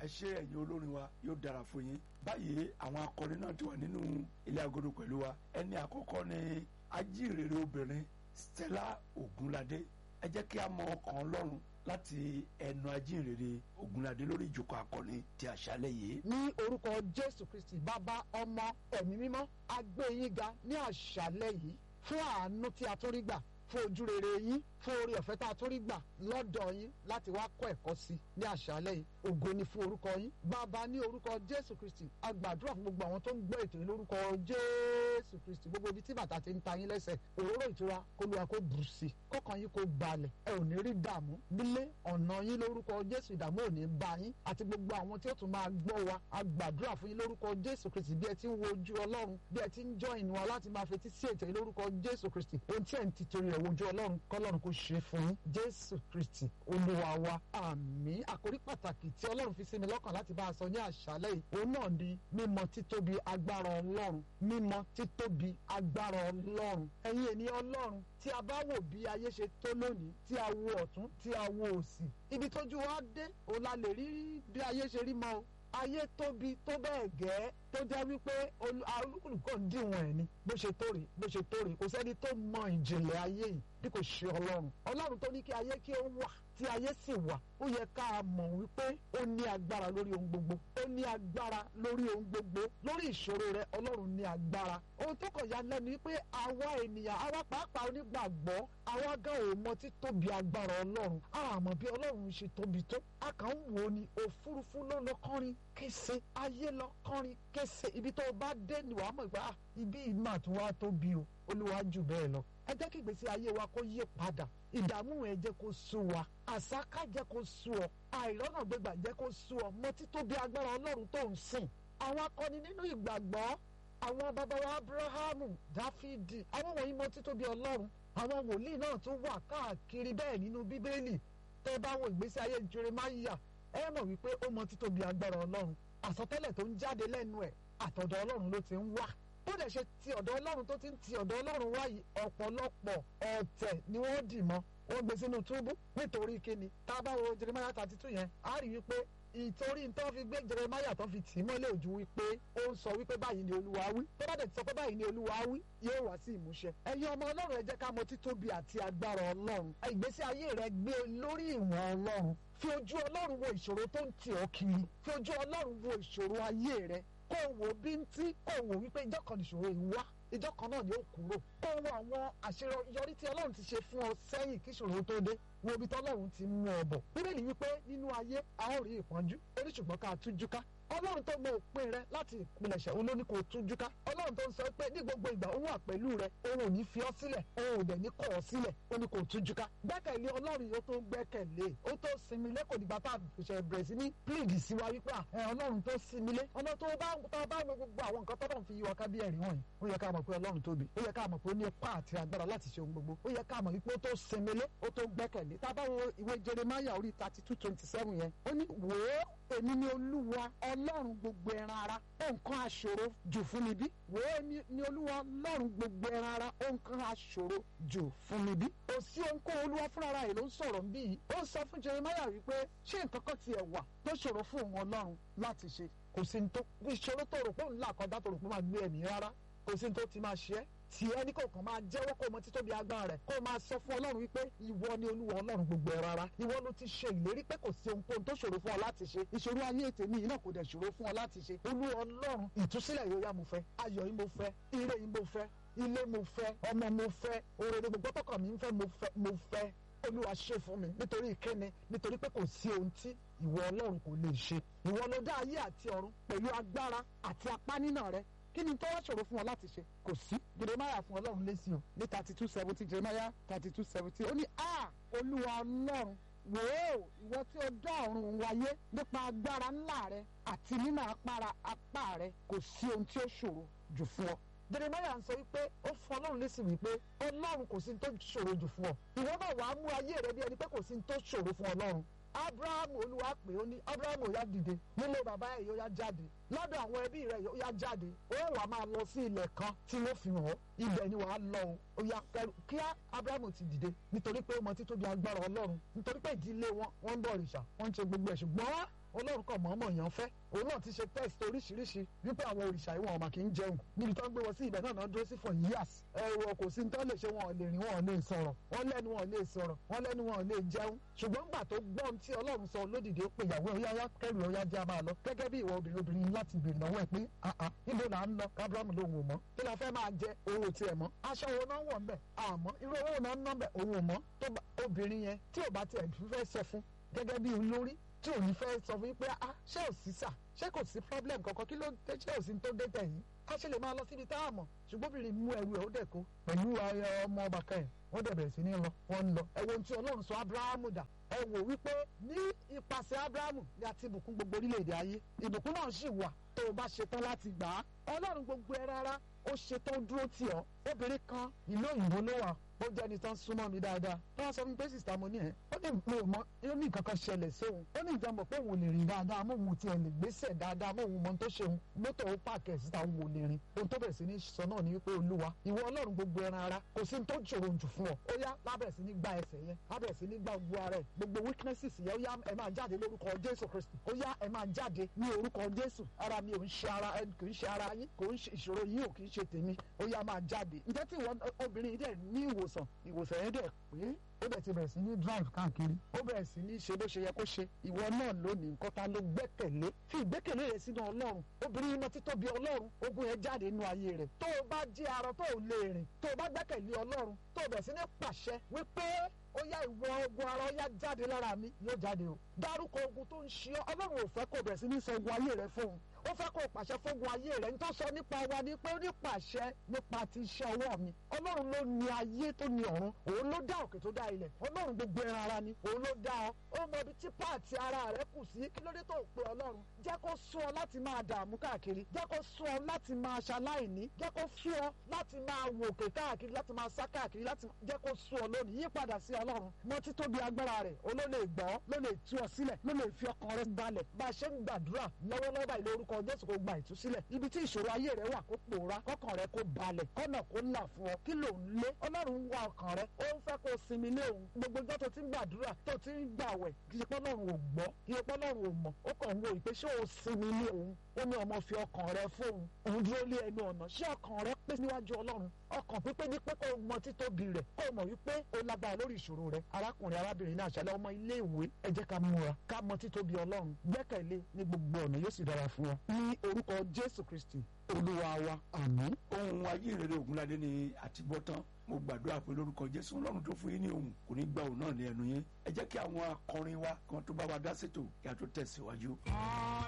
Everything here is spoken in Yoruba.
ẹ ṣe ẹ̀yin olórin wa yóò dára fún yín báyìí àwọn akọrin náà ti wà nínú ilé agodo pẹ̀lú wa ẹni àkọ́kọ́ ni ajínrere obìnrin Stella Ogunlade ẹ jẹ́ kí a mọ ọkàn Ọlọ́run láti ẹnu ajínrere Ogunlade lórí ìjókòó akọni ti àṣálẹ́ yìí. ní orúkọ jésù kristi bàbá ọmọ ẹ̀mí mímọ́ a gbé yín ga ní àṣálẹ́ yìí fún àánú tí a tún rí gbà fún ojú rere yín fún orí ọ̀fẹ́ tá a tún rí gbà lọ́dọ̀ yín láti wá kọ́ ẹ̀kọ́ sí ní àṣálẹ́ yìí ògo ni fún orúkọ yín bàbá ní orúkọ jésù kristi a gbàdúrà fún gbogbo àwọn tó ń gbọ́ ètò yìí lórúkọ jésù kristi gbogbo ibi tí bàtà ti ń ta yín lẹ́sẹ̀ òróró ìtura kó lu àkó bù sí kọ́kàn yín kó balẹ̀ ẹ ò ní rí dààmú nílé ọ̀nà yín lórúkọ jésù ìdààmú ò ní bá yín àti gbogbo àwọn tí ó tún máa gbọ́ wa a gbàdúrà fún yín lórúkọ jésù kristi bí ẹ ti ń wojú ọlọ́run bí ẹ ti ń jọ ìnú wa láti máa fetí sí ètò yìí lórúkọ jésù kristi ohun tí ẹ̀ ń tìtorí rẹ̀ wojú ọlọ́run kọ́lọ́run kó ṣe fún yín jésù kristi olúwa wa àmín àkórí pàtàkì tí ọlọ́run fi sí mi lọ́kàn láti bá a sọ ní àṣálẹ́ yìí òun náà ni mímọ̀ títóbi agbára ọlọ́run mímọ̀ títóbi agbára ọlọ́run ẹ̀yin ènìyàn ọlọ́run tí a bá wò bí ayé ṣe tó lónìí tí a wo ọ̀tún tí a wo òsì ibi tójú wa dé òun la lè rí bí ayé ṣe rí mọ́ o ayé tóbi tó bẹ́ẹ̀ gẹ́ tó jẹ́ wípé olúkúlùkù ń díwọ̀n ẹ̀ ni bó ṣe tó rè bó ṣe tó rè kò sẹ́ni tó mọ ìjìnlẹ̀ ayé yìí bí kò ṣe ọlọ́run ọlọ́run tó ní kí ayé kí ó wà tí ayé sì wà ó yẹ ká mọ̀ wípé ó ní agbára lórí ohun gbogbo ó ní agbára lórí ohun gbogbo lórí ìṣòro rẹ ọlọ́run ní agbára ohun tó kàn ya lẹ́nu wípé àwa ènìyàn àwa pàápàá onígbàgbọ́ àwa gan ò mọ títóbi agbára ọlọ́run àmọ́ bí ọlọ́run ṣe tóbi tó a kàn ń wò ó ní òfurufú ló lọ kọrin kése ayé lọ kọrin kése ibi tó o bá dé ni wàá mọ̀ ìgbà ibi ìmọ̀ tó wá tóbi o olúwa jù bẹ́ẹ̀ lọ ẹ jẹ́ kí ìgbésí ayé wa kó yí padà ìdààmú ẹ jẹ́ kó sú wa àsáká jẹ́ kó sú ọ àìrọ́nà gbégbà jẹ́ kó sú ọ mọ títóbi agbára ọlọ́run tó ń sìn àwọn akọni nínú ìgbàgbọ́ àwọn bàbá wa abrahamu dáfídì àwọn wọ̀nyí mọ títóbi ọlọ́run àwọn wòlíì náà tún wà káàkiri bẹ́ẹ̀ nínú bíbélì tẹ́ bá wo ìgbésí ayé jeremáyà ẹ mọ̀ wípé ó mọ títóbi agbára ọlọ́run àsọtẹ́lẹ̀ tó ń jáde lẹ́nu ẹ̀ àtọ̀dọ̀ ọlọ́run ló ti ń wá bó dẹ̀ ṣe ti ọ̀dọ̀ ọlọ́run tó ti ń ti ọ̀dọ̀ ọlọ́run wáyé ọ̀pọ̀lọpọ̀ ọ̀tẹ̀ ni wọ́n dì mọ́ wọ́n gbé sínú túbú nítorí kíni tá a bá wo Jeremiah thirty two yẹn a rí wípé ìtorí tó fi gbé Jeremiah tó fi tì í mọ́lẹ̀ ojú wípé ó ń sọ wípé báyìí ni olúwa wí tó bá dẹ̀ ti sọ pé báyìí ni olúwa wí yóò wá sí ìmúṣẹ. ẹ̀yin ọmọ ọlọ́run ẹ jẹ́ ká mọ títóbi àti agbára ọlọ́run ìgbésí ayé rẹ gbé lórí ìwọ̀n ọlọ́run fi ojú ọlọ́run wo ìṣòro tó ń tì ọ́ kiri fi ojú ọlọ́run wo ìṣòro ayé rẹ kó wo bíntí kó wo wípé ìjọ kan nìṣòro yìí wá ìjọ kan náà ni ó kúrò kó wo àwọn àṣeyọrí tí ọlọ́run ti ṣe fún ọ sẹ́yìn kí ìṣòro tó dé wo ibi tọ́lọ́run ti mú ọ bọ̀ bíbélì wípé nínú ayé a ó rí ìpọ́njú orí ṣùgbọ́n ká tújú ká ọlọ́run tó mọ òpin rẹ láti ìpilẹ̀ṣẹ̀ òun ló ní kó tújú ká ọlọ́run tó ń sọ pé ní gbogbo ìgbà òun wà pẹ̀lú rẹ òun ò ní fi ọ́ sílẹ̀ òun ò dẹ̀ ní kọ̀ ọ́ sílẹ̀ ó ní kó tújú ká gbẹ́kẹ̀lé ọlọ́run yóò tó gbẹ́kẹ̀lé ó tó sinmi lé kò dìgbà tá a ṣe bẹ̀rẹ̀ sí ní plead sí wa wípé ọlọ́run tó sinmi lé ọ̀nà tó bá tó bá mọ gbogbo àwọn nǹkan tọ́lọ́run fi yí wa ká bí ẹ̀rí wọ̀nyí ó yẹ ká mọ̀ pé ọlọ́run tóbi ó yẹ ká mọ̀ pé ó ní ipá àti agbára láti ṣe ohun gbogbo ó yẹ ká mọ̀ wípé ó tó sinmi lé ó tó gbẹ́kẹ̀lé tá a bá wo ìwé Jeremiah orí thirty two twenty seven yẹn ó ní wò ó èmi ni olúwa ọlọ́run gbogbo ẹran ara nǹkan aṣòro jù fún mi bí wò ó ní olúwa ọlọ́run gbogbo ẹran ara nǹkan aṣòro jù fún mi bí. kò sí ohunkóhun olúwa fúnra rẹ̀ ló ń sọ̀rọ̀ bí yìí ó sọ fún Jeremiah wípé ṣé nǹkan kan tiẹ̀ wà tó ṣòro fún òun ọlọ́run láti ṣe kò sí ní tó ìṣòro tó rò pé òun là kọjá tó rò pé máa gbé ẹ̀mí rárá kò sí ní tó ti máa ṣe é tí ẹni kò kàn máa jẹ́wọ́ kó mọ títóbi agbára rẹ̀ kó máa sọ fún ọlọ́run wípé ìwọ ni olúwa ọlọ́run gbogbo ẹ̀ rárá ìwọ ló ti ṣe ìlérí pé kò sí ohunkóhun tó ṣòro fún ọ láti ṣe ìṣòro ayé tèmi yìí náà kò dẹ̀ ṣòro fún ọ láti ṣe olúwa ọlọ́run ìtúsílẹ̀ yóò yá mo fẹ́ ayọ̀ yìí mo fẹ́ ire yìí mo fẹ́ ilé mo fẹ́ ọmọ mo fẹ́ òrèrè gbogbo tọkàn mi ń fẹ́ mo fẹ́ olúwa ṣe fún mi nítorí ìkéne nítorí pé kò sí ohun tí ìwọ ọlọ́run kò lè ṣe ìwọ ló dá ayé àti ọ̀run pẹ̀lú agbára àti apá nínà rẹ kí ni tó wá ṣòro fún ọ láti ṣe kò sí jeremiah fún ọlọ́run lésì o ní thirty two seventy jeremiah thirty two seventy ó ní a olúwa ọlọ́run wò ó ìwọ tí o dá ọ̀run wáyé nípa agbára ńlá rẹ àti nínú apára apá rẹ kò sí ohun tí ó ṣòro jù fún ọ jeremiah ń sọ wípé ó fún ọlọ́run lésì wípé ọlọ́run kò sí ní tó ṣòro jù fún ọ ìwọ náà wàá mú ayé rẹ bí ẹni pé kò sí ní tó ṣòro fún ọlọ́run abrahamu olúwa pè ó ní abrahamu ó yá dìde nílé bàbá ẹ̀ yóò yá jáde lọ́dọ̀ àwọn ẹbí rẹ̀ yóò yá jáde ó wà máa lọ sí ilẹ̀ kan tí wọ́n fi hàn ọ́ ibẹ̀ ni wàá lọ o ó yá kẹrù kíá abrahamu ti dìde nítorí pé ó mọ títóbi agbára ọlọ́run nítorí pé ìdílé wọn wọ́n ń bọ òrìṣà wọ́n ń ṣe gbogbo ẹ̀ ṣùgbọ́n ọlọ́run kan mọ̀ọ́mọ̀ yàn fẹ́ òun náà ti ṣe test oríṣiríṣi wípé àwọn òrìṣà ìwọ̀n ọ̀mà kì í jẹun níbi tó ń gbé wọn sí ibẹ̀ náà náà dúró sí for years ẹ̀rọ kò sí ní tó lè ṣe wọn ò lè rìn wọn ò lè sọ̀rọ̀ wọn lẹ́nu wọn ò lè sọ̀rọ̀ wọn lẹ́nu wọn ò lè jẹun ṣùgbọ́n gbà tó gbọ́n tí ọlọ́run sọ lódìdí ó pe ìyàwó ọ̀yá yá kẹrù ọ̀yá jẹ́ a máa lọ gẹ́gẹ́ bí ìwọ obìnrin obìnrin láti béèrè lọ́wọ́ ẹ̀ pé àà níbo là ń lọ abraham lòun ò mọ̀ kí la fẹ́ máa jẹ òun ò tiẹ̀ mọ̀ aṣọ wo náà wọ̀ ń bẹ̀ àmọ́ irú owó náà ń ná bẹ̀ òun ò mọ̀ tó bá obìnrin yẹn tí ò bá tiẹ̀ fẹ́ sọ fún gẹ́gẹ́ bí olórí tí ò ní fẹ́ sọ fún yín pé ah ṣé ò sí sà ṣé kò sí problem kankan kí ló dé ṣé ò sí tó dé tẹ̀yìn ká ṣe lè máa lọ síbi tá a mọ̀ ṣùgbọ́n obìnrin mú ẹrù ẹ̀ ó dẹ̀ kó pẹ̀lú ọmọ ọba kan ẹ̀ wọ́n dẹ̀ bẹ̀rẹ̀ sí ní lọ wọ́n ń lọ ẹ wo ohun tí ọlọ́run sọ abrahamu dà ẹ wò wípé ní ipasẹ̀ abrahamu ni a ti bùkún gbogbo orílẹ̀-èdè ayé ìbùkún náà sì wà tó o bá ṣetán láti gbà á ọlọ́run gbogbo ẹ rárá ó ṣetán dúró tì ọ́ obìnrin kan ìlú òyìnbó ló wà ó jẹ́ ẹni tán súnmọ́ mi dáadáa tó wá sọ fún mi pé sìsítà mo ní ẹ̀ ó ní mi ò mọ ó ní nǹkan kan ṣẹlẹ̀ sóhun ó ní ìjọba pé òun ò lè rìn dáadáa mọ́ òun tiẹ̀ lè gbéṣẹ̀ dáadáa mọ́ òun mọ tó ṣe òun mọ́tò ó pààkì ẹ̀ síta òun ò lè rìn ohun tó bẹ̀rẹ̀ sí ní sọ náà ni wípé olúwa ìwọ ọlọ́run gbogbo ẹran ara kò sí ní tó ṣòro jù fún ọ ó yá lábẹ̀rẹ̀ sí ní gba ẹsẹ̀ yẹn lábẹ̀rẹ̀ sí ní gba gbogbo ara ẹ̀ gbogbo weaknesses yẹn ó yá ẹ máa jáde lórúkọ jésù kristi ó yá ẹ máa jáde ní orúkọ jésù ara mi ò ń ṣe ara ẹ kì í ṣe ara yín kò ń ṣe ìṣòro yín ò kì í ṣe tèmi ó yá máa jáde ǹjẹ́ tí ìwọ obìnrin yìí dẹ̀ ní ìwòsàn ìwòsàn yẹn dẹ̀ pé ó bẹ̀ ti bẹ̀rẹ̀ sí ní drive káàkiri ó bẹ̀rẹ̀ sí ní ṣe bó ṣe yẹ kó ṣe ìwọ náà lónìí nǹkan ta ló gbẹ́kẹ̀lé fi ìgbẹ́kẹ̀lé rẹ sínú ọlọ́run obìnrin iná títóbi ọlọ́run ogun yẹn jáde nínú ayé rẹ̀ tó o bá jí arọ tó o lè rìn tó o bá gbẹ́kẹ̀lé ọlọ́run tó o bẹ̀rẹ̀ sí ní pàṣẹ wípé ó yá ìwọ ogun ara ó yá jáde lára mi yóò jáde o dárúkọ ogun tó ń ṣe ọ ọlọ́run ò fẹ́ kó o bẹ̀rẹ̀ sí ní sọ ogun ayé rẹ fóun ó fẹ́ kó o pàṣẹ fógun ayé rẹ̀ ní tó sọ nípa wa ni pé ó ní pàṣẹ nípa ti iṣẹ́ ọwọ́ mi ọlọ́run ló ní ayé tó ní ọ̀run òun ló dá òkè tó dá ilẹ̀ ọlọ́run gbogbo ẹran ara ni òun ló dá ọ ó mọ ibi tí páàtì ara rẹ kù sí kí ló dé tó pe ọlọ́run jẹ́ kó sún ọ láti máa dààmú káàkiri jẹ́ kó sún ọ láti máa ṣaláìní jẹ́ kó sún ọ láti máa wòkè káàkiri láti máa sá káàkiri láti jẹ́ kó sún ọ lónìí yí padà sí ọlọ́run mọ títóbi agbára rẹ̀ ó ló lè gbọ́ ló lè tú ọ sílẹ̀ ló lè fi ọkàn rẹ balẹ̀ bá a ṣe ń gbàdúrà lọ́wọ́lọ́wọ́ báyìí lórúkọ jésù kó gba ìtúsílẹ̀ ibi tí ìṣòro ayé rẹ wà kó pòórá kọkàn rẹ kó balẹ̀ kọ́nà kó là fún ọ kí ló ń lé ọlọ́run ń wá ọkàn rẹ ó ń fẹ́ kó sinmi lé òun gbogbo ọjọ́ tó ti ń gbàdúrà tó ti ń gbàwẹ̀ kì í ṣe pé ọlọ́run ò gbọ́ kì í ṣe pé ọlọ́run ò mọ̀ ó kàn ń wo ìpè ṣé o sinmi lé òun ó ní ọmọ fi ọkàn rẹ fóun òun dúró lé ẹnu ọ̀nà ṣé ọkàn rẹ pé níwájú ọlọ́run ọkàn pípé ní pé kó mọ títóbi rẹ kó mọ̀ wípé ó lágbára lórí ìṣòro rẹ arákùnrin arábìnrin náà ṣẹlẹ̀ ọmọ ilé ìwé ẹ jẹ́ ká múra ká mọ títóbi ọlọ́run gbẹ́kẹ̀lé ní gbogbo ọ̀nà yóò sì dára fún ọ ní orúkọ jésù kristi olúwa wa àmín. ohun ayé rere ògúnládé ni àtibọ́tán mo gbàdúrà pé lórúkọ jésù ọlọ́run tó fún yín ní ohun kò ní gba òun náà ní ẹnu yín ẹ jẹ́ kí àwọn akọrin wa kan tó bá wa dá sétò kí a tó tẹ̀síwájú.